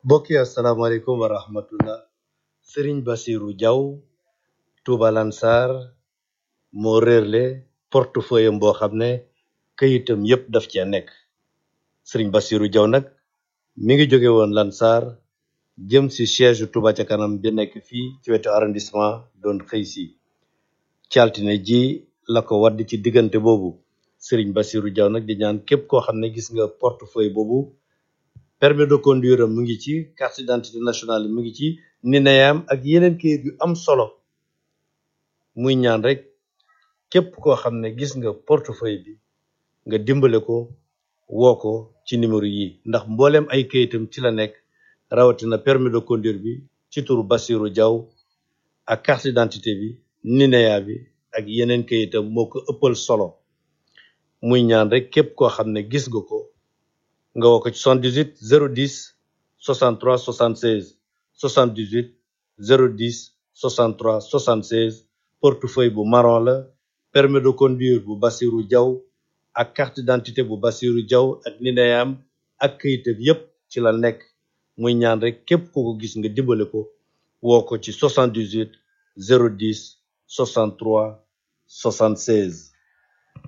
mbokk yi asalaamaaleykum wa rahmatullah sëriñ basiru jaw tuuba lansar moo réerle portefeuille am boo xam ne këyitam yépp daf cee nekk sëriñ basiru jaw nag mi ngi jóge woon lansar jëm si siège tuuba ca kanam bi nekk fii ci wetu arrondissement doon xëy si ci altine ji la ko wadd ci diggante boobu sëriñ basiru jaw nag di ñaan képp koo xam ne gis nga portefeuille boobu permis de conduire am mu ngi ci carte d'identité nationale mu ngi ci nineyam ak yeneen kayit yu am solo muy ñaan rek képp koo xam ne gis nga portefeuille bi nga dimbale ko woo ko ci numéro yi ndax mbooleem ay kayitam ci la nekk rawatina permis de conduire bi ci turu Bassirou Diaw ak carte d'identité bi nineya bi ak yeneen kayitam moo ko ëppal solo muy ñaan rek képp koo xam ne gis nga ko nga woo ko ci 78 010 63 76 78 010 63 76 portefeuille bu marron la permis de conduire bu Bassirou Diaw ak carte d'identité bu Bassirou Diaw ak nineyam ak këyitam yépp ci la nekk muy ñaan rek képp ku ko gis nga dimbale ko woo ko ci 78 010 63 76